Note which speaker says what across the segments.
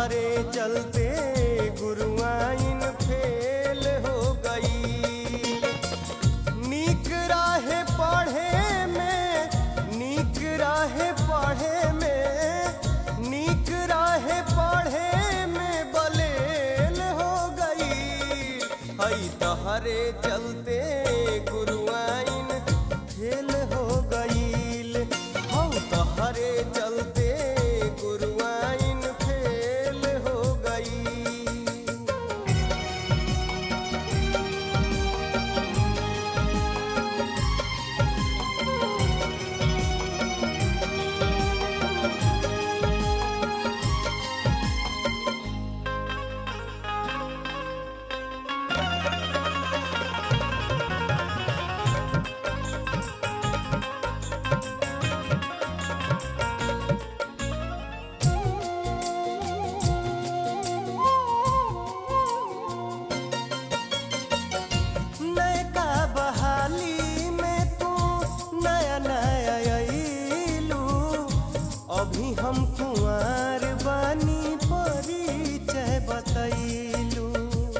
Speaker 1: तहरे चलते गुरुआइन फेल हो गई नीक राहे पढ़े में नीक राहे पढ़े में नीक राहे पढ़े में बलेल हो गई हई तहरे चलते गुरुआइन फेल हो गईल हौ तहरे चलते गुरुआइन फेल हो गई नयका बहाली में तू नया नया अइलू अभी हम कुंवर बानी परिचय बतैलू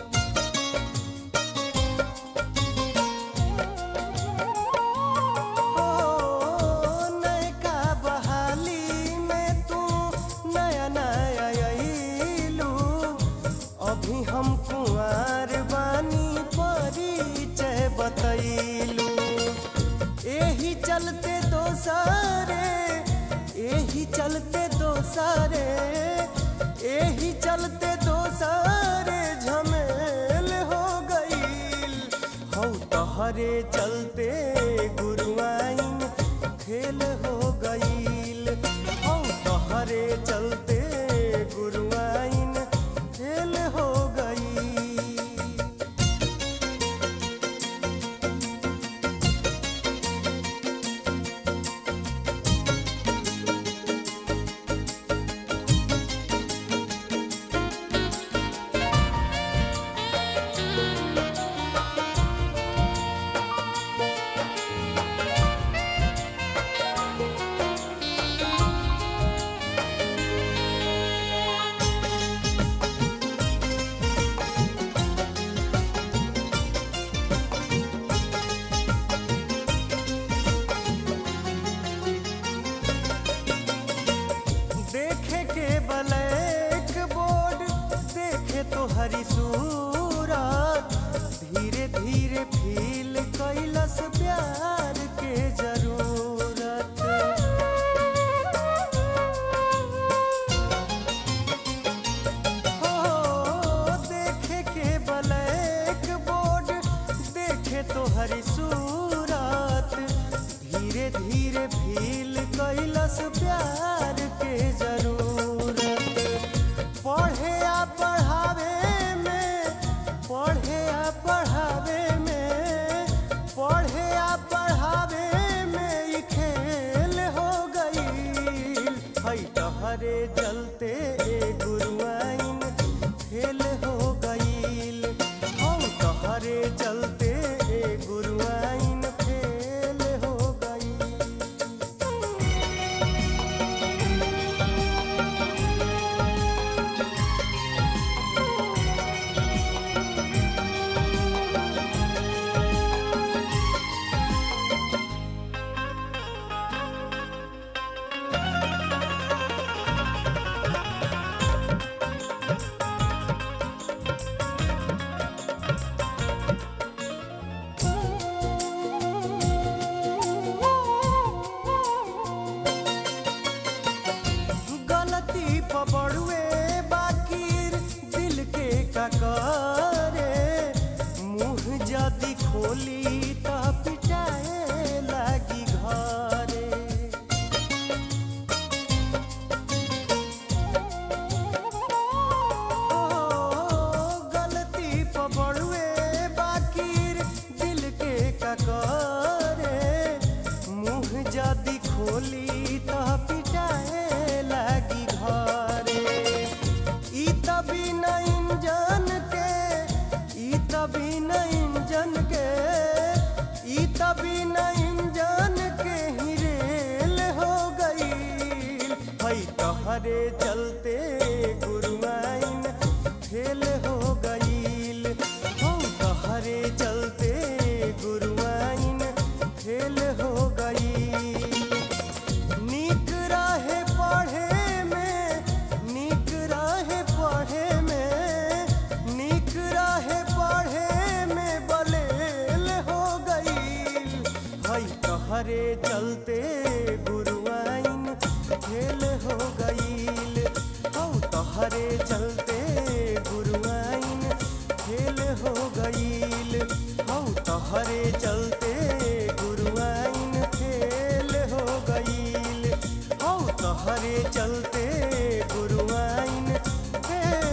Speaker 1: ओ नयका बहाली में तू नया नया अइलू अभी हम कुंवर बानी परिचय बतैलू एही चलते दोसारे एही चलते दोसारे एही चलते दोसारे झमेल हो गईल हौ तहरे चलते गुरुआइन फेल हो गईल हौ तहरे चलते गुरुआइन फेल हो गई देखे के ब्लैक बोर्ड देखे तो हरी सूरत धीरे धीरे फील कैलस प्यार के जरूरत हो देखे के ब्लैक बोर्ड देखे तो हरी सूरत धीरे धीरे फील कैलस प्यार के जरूरत पढ़े आ पढ़ावे में पढ़े आ पढ़ावे में पढ़े आ पढ़ावे में ई खेल हो गई हई तहरे चलते गुरुआइन फेल हो गईल हौ तहरे चलते गुरुआइन फेल हो गई गलती पबड़ुए बाकीर दिल के का करे मुंह जदी खोली त पिटाए लागी घरे ओ गलती पबड़ुए बाकीर दिल के का करे मुंह जदी खोली त पिटाए लागी घरे ई तभी न इंजन के ई तभी न इंजन के ई तभी न इंजन के ही रेल हो गई हई तहरे चलते गुरुआ हई तहरे चलते गुरुआइन खेल हो गईल हौ तहरे चलते गुरुआइन खेल हो गईल हौ तहरे चलते गुरुआइन खेल हो गईल हौ तहरे चलते गुरुआइन खेल